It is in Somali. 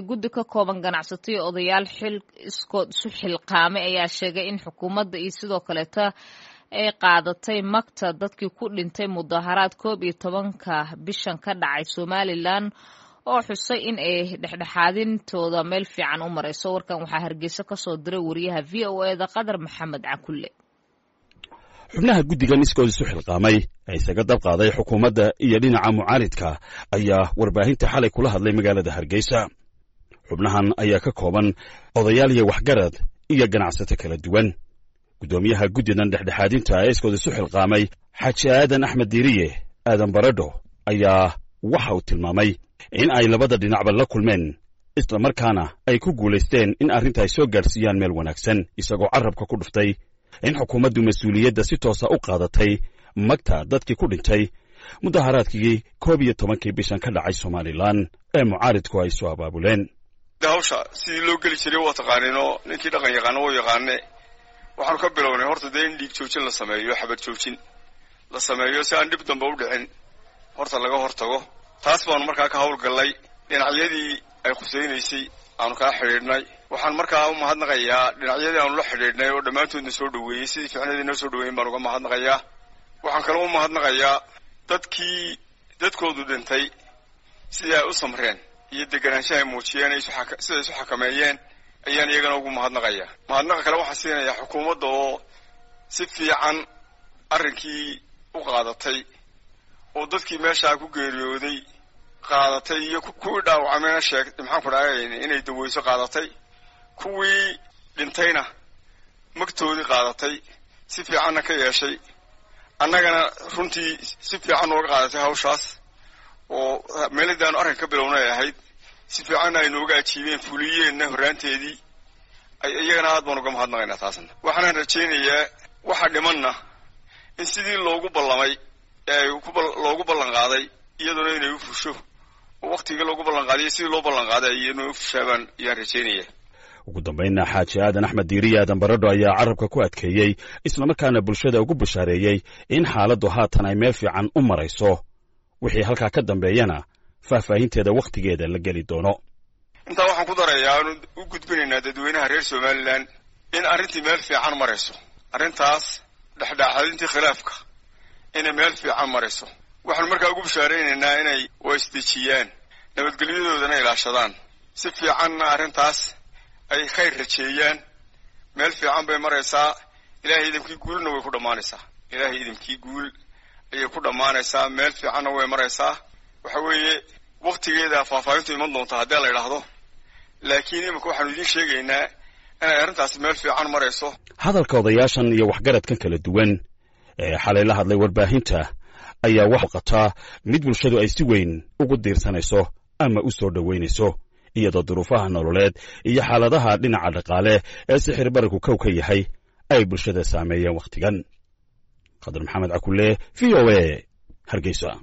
guddi ka kooban ganacsato iyo odayaal xil iskood isu xilqaamay ayaa sheegay in xukuumadda iyo sidoo kaleeta ay qaadatay magta dadkii ku dhintay mudaharaad koob iyo tobanka bishan ka dhacay somalilan oo xusay in ay dhexdhexaadintooda meel fiican u marayso warkan waxaa hargeysa ka soo diray wariyaha v o e da qadar maxamed cakulle xubnaha guddigan iskood isu xilqaamay ee isaga dab qaaday xukuumadda iyo dhinaca mucaaridka ayaa warbaahinta xalay kula hadlay magaalada hargeysa xubnahan ayaa ka kooban odayaal iyo waxgarad iyo ganacsato kala duwan guddoomiyaha guddidan dhexdhexaadinta ee iskood isu xilqaamay xaaji aadan axmed diiriye aadan baradho ayaa waxa uu tilmaamay in ay labada dhinacba la kulmeen islamarkaana ay ku guulaysteen in arrinta ay soo gaadhsiiyaan meel wanaagsan isagoo carrabka ku dhuftay in xukuumaddu mas-uuliyadda si toosa u qaadatay magta dadkii ku dhintay mudaharaadkii koob iyo tobankii bishan ka dhacay somalilan ee mucaaridku ay soo abaabuleen hawsha sidii loo geli jiray waa taqaaniinoo ninkii dhaqan yaqaano wuu yaqaane waxaanu ka bilownay horta dee in dhiig joojin la sameeyo xabad joojin la sameeyo si aan dhib dambe u dhicin horta laga hortago taas baanu markaa ka hawlgallay dhinacyadii ay khusaynaysay aanu kaa xidhiidhnay waxaan markaa u mahadnaqayaa dhinacyadii aanu la xidhiidhnay oo dhammaantoodna soo dhoweeyey sidii ficnadii noo soo dhoweeyen baan uga mahadnaqayaa waxaan kaloo u mahadnaqayaa dadkii dadkoodu dhintay sidii ay u samreen iyo deganaanshaha ay muujiyeen siday isu xakameeyeen ayaan iyagana ugu mahadnaqayaa mahadnaqa kale waxaan siinayaa xukuumadda oo si fiican arrinkii u qaadatay oo dadkii meeshaa ku geeriyooday qaadatay iyo kuwii dhaawacmayna sheeg maxaanku dhahay inay daweyso qaadatay kuwii dhintayna magtoodii qaadatay si fiicanna ka yeeshay annagana runtii si fiican nooga qaadatay hawshaas oo meeladaanu arrin ka bilownay ahayd si fiicanna ay nooga ajiibeen fuliyeenna horraanteedii iyagana aad baan uga mahadnaqaynaa taasna waxaanaan rajaynayaa waxa dhimanna in sidii loogu ballamay ee loogu ballan qaaday iyaduna inay u fusho oo waktigii loogu ballan qaadiyo sidii loo ballan qaaday iyaduna u fushaabaan ayaan rajaynaya ugu dambaynna xaaji aadan axmed diiriye aadan baradho ayaa carrabka ku adkeeyey islamarkaana bulshada ugu bashaareeyey in xaaladdu haatan ay meel fiican u marayso wixii halkaa ka dambeeyana faahfaahinteeda wakhtigeeda la geli doono intaa waxaan ku darayaa aanu u gudbinaynaa dadweynaha reer somalilan in arrintii meel fiican marayso arrintaas dhexdhexaadintii khilaafka inay meel fiican marayso waxaanu markaa ugu bashaaraynaynaa inay waisdejiyaan nabadgelyadoodana ilaashadaan si fiicanna arrintaas ay khayr rajeeyaan meel fiican bay maraysaa ilaahay idamkii guulna way ku dhammaanaysaa ilaahay idamkii guul ayay ku dhammaanaysaa meel fiicanna way maraysaa waxa weeye waktigeeda faahfaahintu iman doonta haddii la idhaahdo laakiin iminka waxaanu idiin sheegaynaa inay arrintaasi meel fiican marayso hadalka odayaashan iyo waxgaradkan kala duwan ee xalay la hadlay warbaahinta ayaa wax qataa mid bulshadu ay si weyn ugu diirsanayso ama u soo dhoweynayso iyadoo duruufaha nololeed iyo xaaladaha dhinaca dhaqaale ee sixir bararku kow ka yahay ay bulshada saameeyeen wakhtigan khadar maxamed cakulle v o e hargeysa